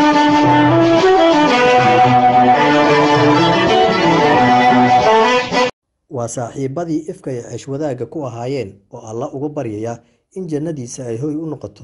waa saaxiibadii ifka ay ceesh wadaagga ku ahaayeen oo alla uga baryaya in jannadiisa ay hoy u noqoto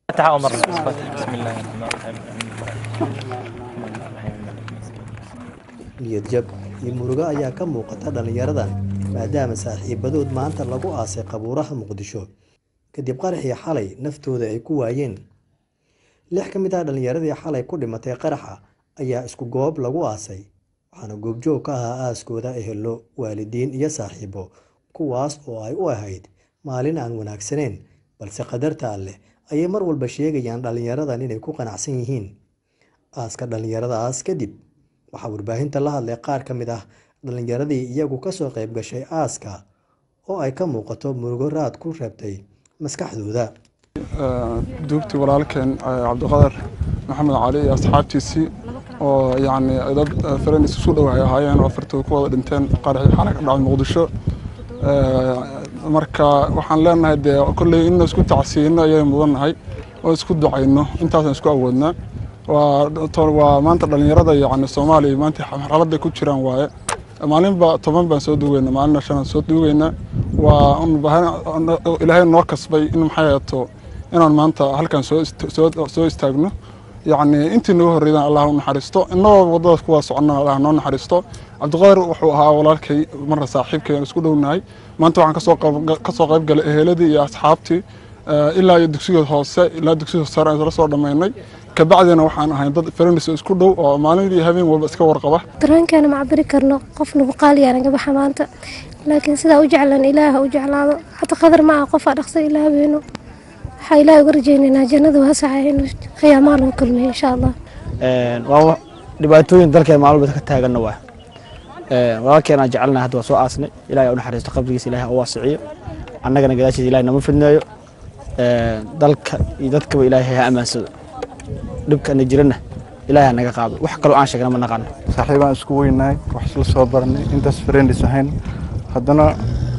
niyad jab iyo murugo ayaa ka muuqata dhallinyaradan maadaama saaxiibadood maanta lagu aasay qabuuraha muqdisho kadib qaraxii xalay naftooda ay ku waayeen lix ka mid ah dhallinyaradii xalay ku dhimatay qaraxa ayaa isku goob lagu aasay waxaana goobjoog ka ahaa aaskooda ehelo waalidiin iyo saaxiibo kuwaas oo ay u ahayd maalin aan wanaagsaneyn balse qadarta alleh ayay mar walba sheegayaan dhallinyaradan inay ku qanacsan yihiin aaska dhallinyaradaas kadib waxaa warbaahinta la hadlay qaar ka mid ah dhallinyaradii iyagu kasoo qayb gashay aaska oo ay ka muuqato murugo raad ku reebtay maskaxdooda duugtii walaalkeen cabdiqadar maxamed cali iyo asxaabtiisii oo yacni dad faraniis isu dhow ay ahaayeen oo afartooda ku wada dhinteen qaraxii xalay ka dhacay muqdisho marka waxaan leenahay dee kolley inna isku tacsiyeyno ayay mudannahay oo isku ducayno intaasaan isku awoodnaa waa maanta dhallinyarada yacni soomaaliya maanta marxaladday ku jiraan waaye maalinba toban baan soo duugeynaa maalinna shanaan soo duugeynaa waa ilaahay noo kasbay in maxay ahato inaan maanta halkan soo istaagno yacni intii nagu horreydaan allah u naxariisto innagoo waddadaas kuwaa soconnaa allah noo naxariisto cabdiqaadir wuxuu ahaa walaalkay marna saaxiibkay aan isku dhownahay maanta waxaan kasoo qayb galay eheladii iyo asxaabtii ilaa iyo dugsiga hoose ilaa dugsiga sare aan isla soo dhammaynay kabacdina waxaan ahay dad faranis isku dhow oo maalintii habeen walba iska warqaba dareenkeena ma cabiri karno qof nagu qaaliyaa naga baxa maanta laakiin sidaa u jeclan ilaaha u jeclaado hata qadar ma ah qofaa dhaqsa ilaabeeno waxaa ilaah uga rajaynaynaa jannada waasaca inuu qiyaamaha lagu kulmiyo insha allah waa dhibaatooyin dalkeen maalin walba ka taaganna waa walaalkeenaan jecelnahay hadda waa soo aasnay ilahay u naxariisto qabrigiisa ilahay u waasiciyo annagana gadaashiisa ilahay nama fidneeyo dalka iyo dadkaba ilaahay ha ammaansado dhibkana jirana ilaahay ha naga qaado wax kaloo aan sheegna ma naqaano saaxiibaan isku weynahay wax isla soo baranay intaas friendis ahayn haddana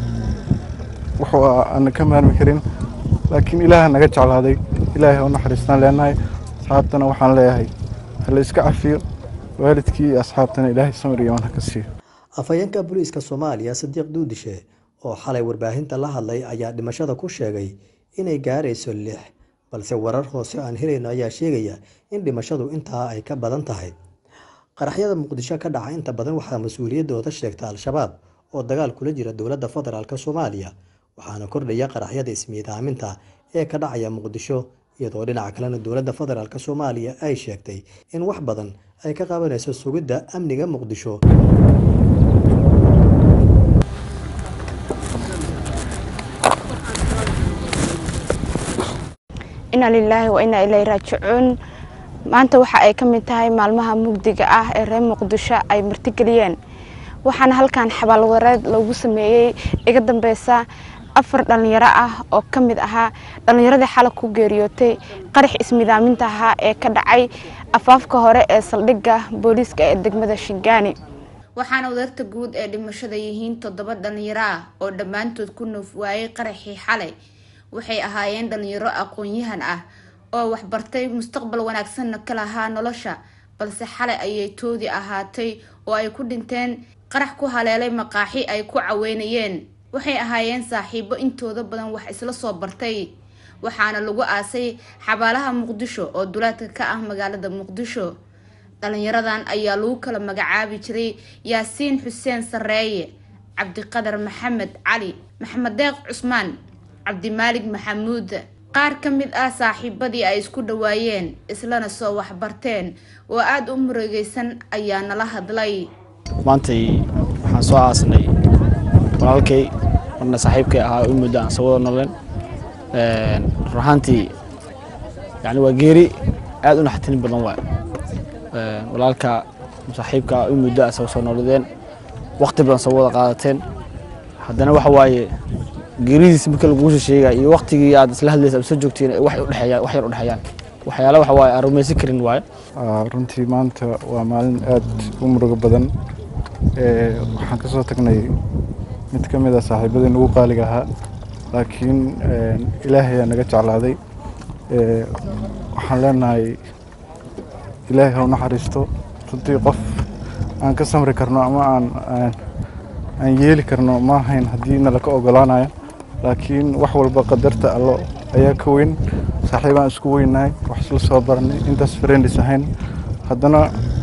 wuxuu aan ka maarmi karin laakiin ilaaha naga jeclaaday ilaahay ha u naxariistaan leenahay asxaabtana waxaan leeyahay hala iska cafiyo waalidkii iyo asxaabtana ilaahay samir iyo wan ha ka siiyo afhayeenka booliiska soomaaliya sadiiq duudishe oo xalay warbaahinta la hadlay ayaa dhimashada ku sheegay inay gaarayso lix balse warar hoose aan helayno ayaa sheegaya in dhimashadu intaa ay ka badan tahay qaraxyada muqdisho ka dhaca inta badan waxaa mas-uuliyaddooda sheegta al-shabaab oo dagaal kula jira dowladda federaalk soomaaliya waxaana kordhaya qaraxyada ismiidaaminta ee ka dhacaya muqdisho iyadoo dhinaca kalena dowladda federaalk soomaaliya ay sheegtay in wax badan ay ka qabanayso sugidda amniga muqdisho ina lilaahi wa inaa ilay raajicuun maanta waxa ay ka mid tahay maalmaha mugdiga ah ee reer muqdisho ay martigeliyeen waxaana halkan xabaalwareed loogu sameeyey iga dambeysa afar dhallinyaro ah oo ka mid ahaa dhallinyaradii xalay ku geeriyootay qarax ismidaaminta ahaa ee ka dhacay afaafka hore ee saldhigga booliiska ee degmada shingaani waxaana wadarta guud ee dhimashada yihiin toddoba dhallinyaro ah oo dhammaantood ku nuuf waayey qaraxii xalay waxay ahaayeen dhallinyaro aqoon-yahan ah oo waxbartay mustaqbal wanaagsanna ka lahaa nolosha balse xalay ayay toodii ahaatay oo ay ku dhinteen qarax ku haleelay maqaaxi ay ku caweynayeen waxay ahaayeen saaxiibo intooda badan wax isla soo bartay waxaana lagu aasay xabaalaha muqdisho oo dulaadka ka ah magaalada muqdisho dhalinyaradan ayaa lagu kala magacaabi jiray yaasiin xuseen sareeye cabdiqadar maxamed cali maxamed deeq cusmaan cabdimaalig maxamuud qaar ka mid ah saaxiibadii ay isku dhawaayeen islana soo waxbarteen oo aada u murugeysan ayaa nala hadlay maantay waxaan soo aasnay walaalkay marna saaxiibkay ahaa u muddo aan soo wada noleen run ahaantii yani waa geeri aad u naxtin badan waay walaalka saaxiibka u muddo aan soo nooladeen waqti badan soo wada qaadateen haddana waxa waaye geeridiis marka laguusha sheegaya iyo waqtigii aad isla hadlaysa aad soo joogtiin wax udhexeeyaan wax yar udhexeeyaan waxyaala waxa waaye aan rumaysan karin waaye runtii maanta waa maalin aad u murugo badan waxaan ka soo tagnay mid ka mid a saaxiibadeen ugu qaaliga ahaa laakiin ilaahay aa naga jeclaaday waxaan leenahay ilaahay ha u naxariisto runtii qof aan ka samri karno ama aan aan yeeli karno ma ahayn haddii nala ka ogolaanayo laakiin wax walba qadarta allo ayaa ka weyn saaxiibaan isku weynahay wax isla soo baranay intaas friendis ahayn haddana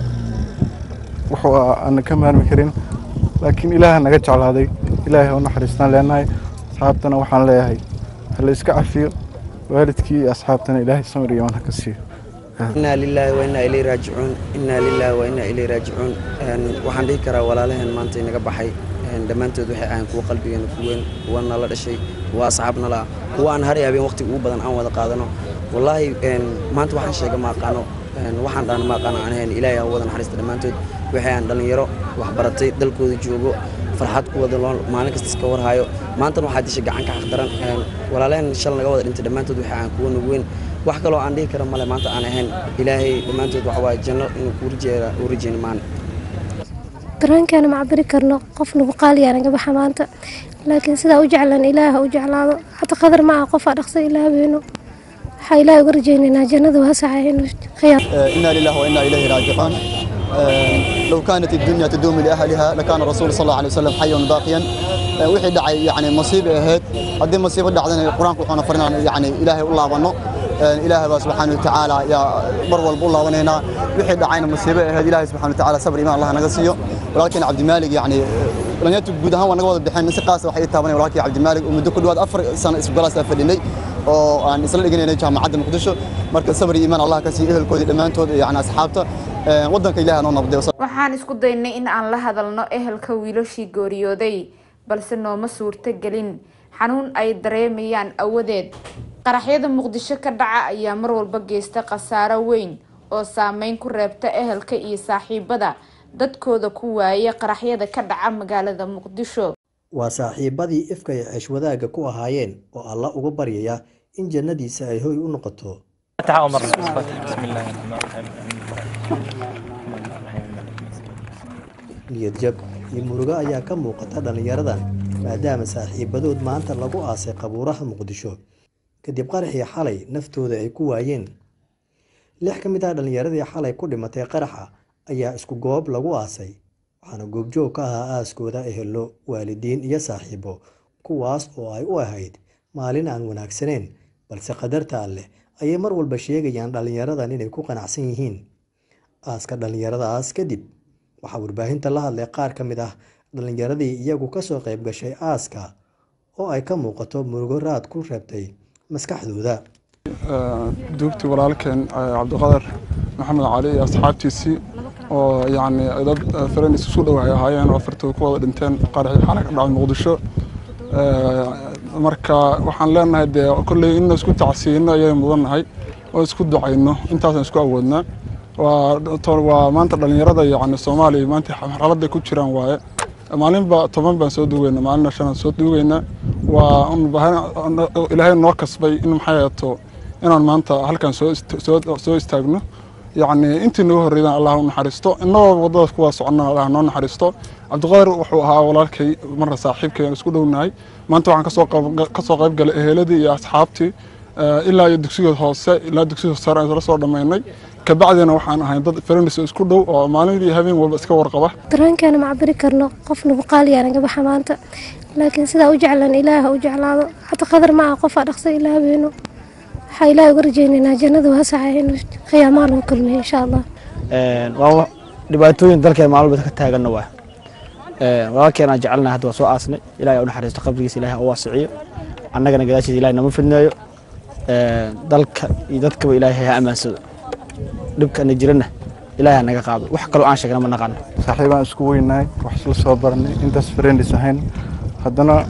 wuxuu aan ka maarmi karin laakiin ilaaha naga jeclaaday ilaahay ha u naxariistaan leenahay asxaabtana waxaan leeyahay hala iska cafiyo waalidkii iyo asxaabtana ilaahay samir iyo ha ka siiyo inaa lilaahi wa innaa ilayhi raajicuun innaa lilaahi wa innaa ilayhi raajicuun waxaan dhihi karaa walaalaheen maanta inaga baxay dhammaantood waxay ahayn kuwa qalbigeena ku weyn kuwa nala dhashay kuwa asxaab nala kuwa aan hari habeen waqtiga ugu badan aan wada qaadano wallaahi maanta waxaan sheega ma aqaano waxaan dhahna ma aqaano aan ahayn ilaahay ha wada naxariista dhammaantood waxay aan dhallinyaro waxbaratay dalkooda joogo farxad ku wada loo maalin kasta iska warhayo maantana waxaa dishay gacan ka xaqdaran walaalaheen shal naga wada dhintay dhammaantood waxay aan kuwa nagu weyn wax kaloo aan dhihi kara male maanta aan ahayn ilaahay dhammaantood waxa waaye janno inuu kuu rajeeya uu rajeyni maana dareenkeena ma cabiri karno qof nagu qaaliyaa naga baxa maanta laakiin sidaa u jeclan ilaaha u jeclaado hata qadar ma ah qofaa dhaqsa ilaahbeeno waxaa ilaahay uga rajeynaynaa jannada waasaca inuu khiyaar إنا لله وإنا إليه راجعون لو كانت الدنيا تدوم لأهلها لكان الرسول صلى الله عليه وسلم حيا باقيا wixii dhacay yani masiibo ahayd haddii masiibo dhacdana qur-aanku wuxuuna farinaa yani ilaahay u laabano ilaahay baa subxaana watacaala yaa mar walba u laabanaynaa wixii dhacayna masiibo ahayd ilaahay subxana watacaala sabr imaan allah naga siiyo walaalkeen cabdimaalig yani dhalinyartu guud ahaan waa naga wada bixeen si qaasa waxay taabanay walaalkii cabdimaalig oo muddo ku dhawaad afar sano isgolaasa fadhinay oo aan isla dhiganaynay jaamacadda muqdisho marka sabr iyo imaan allah ka siiyo ehelkoodii dhammaantood yani asxaabta waddanka ilaahay noo nabday waxaan isku daynay in aan la hadalno ehelka wiilashii geeriyooday balse nooma suurto gelin xanuun ay dareemayaan awadeed qaraxyada muqdisho ka dhaca ayaa mar walba geysta khasaaro weyn oo saameyn ku reebta ehelka iyo saaxiibada dadkooda ku waaya qaraxyada ka dhaca magaalada muqdisho waa saaxiibadii ifka ay ceesh wadaagga ku ahaayeen oo alla uga baryaya in jannadiisa ay hoy u noqoto niyadjab iyo murugo ayaa ka muuqata dhallinyaradan maadaama saaxiibadood maanta lagu aasay qabuuraha muqdisho kadib qaraxii xalay naftooda ay ku waayeen lix ka mid ah dhallinyaradii xalay ku dhimatay qaraxa ayaa isku goob lagu aasay waxaana goobjoog ka ahaa aaskooda ehelo waalidiin iyo saaxiibo kuwaas oo ay u ahayd maalin aan wanaagsaneyn balse qadarta alleh ayay mar walba sheegayaan dhallinyaradan inay ku qanacsan yihiin aaska dhallinyaradaas kadib waxaa warbaahinta la hadlay qaar ka mid ah dhallinyaradii iyagu kasoo qayb gashay aaska oo ay ka muuqato murugo raad ku reebtay maskaxdooda duugtii walaalkeen cabdiqadar maxamed cali iyo asxaabtiisii oo yacni dad friends isu dhow ay ahaayeen oo afartooda ku wada dhinteen qaraxii xalay ka dhacay muqdisho marka waxaan leenahay dee kolley in isku tacsiino ayay mudannahay oo isku ducayno intaasaan isku awoodnaa waa maanta dhallinyarada yacni soomaaliya maanta marxaladday ku jiraan waaye maalinba toban baan soo duugeynaa maalinna shanaan soo duugeynaa waa ilaahay noo kasbay in maxay ahato inaan maanta halkan soo istaagno yacni intii nagu horreydaan allah u naxariisto innagoo waddadaas kuwaa soconna allah noo naxariisto cabdiqadar wuxuu ahaa walaalkay marna saaxiibkay aan isku dhownahay maanta waxaan kasoo qayb galay eheladii iyo asxaabtii ilaa iyo dugsiga hoose ilaa dugsiga sare aan isla soo dhammaynay kabacdina waxaan ahay dad friends isku dhow oo maalintii habeen walba iska warqaba dareenkeena ma cabiri karno qof nagu qaaliyaa naga baxa maanta laakiin sidaa u jeclan ilaaha u jeclaado hata qadar ma ah qofaa dhaqsa ilaahbeeno waxaa ilaahay uga rajeynaynaa jannada waasaca inuu khiyaamaa lagu kulmiyo insha allah waa dhibaatooyin dalkeen maalin walba ka taaganna waa walaalkeenaa jecelnahay hadda waa soo aasnay ilahay u naxariisto qabrigiisa ilahay u waasiciyo annagana gadaashiisa ilahay nama fidneeyo dalka iyo dadkaba ilaahay ha ammaansado dhibkana jirana ilaahay naga qaado wax kaloo aan sheegna ma naqaano saaxiibaan isku weynahay wax isla soo baranay intaas friendis ahayn haddana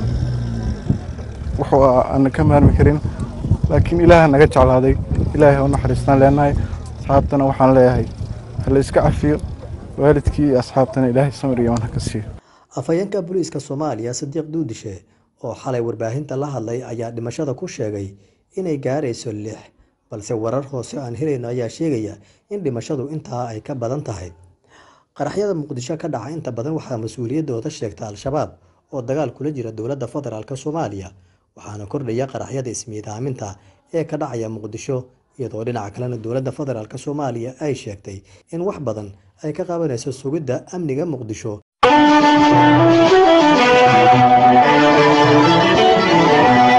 wuxuu aan ka maarmi karin laakiin ilaaha naga jeclaaday ilaahay ha u naxariistaan leenahay asxaabtana waxaan leeyahay hala iska cafiyo waalidkii iyo asxaabtana ilaahay samir iyo ha ka siiyo afhayeenka booliiska soomaaliya sadiiq duudishe oo xalay warbaahinta la hadlay ayaa dhimashada ku sheegay inay gaarayso lix balse warar hoose aan helayno ayaa sheegaya in dhimashadu intaa ay ka badan tahay qaraxyada muqdisho ka dhaca inta badan waxaa mas-uuliyaddooda sheegta al-shabaab oo dagaal kula jira dowladda federaalk soomaaliya waxaana kordhaya qaraxyada ismiidaaminta ee ka dhacaya muqdisho iyadoo dhinaca kalena dowladda federaalk soomaaliya ay sheegtay in wax badan ay ka qabanayso sugidda amniga muqdisho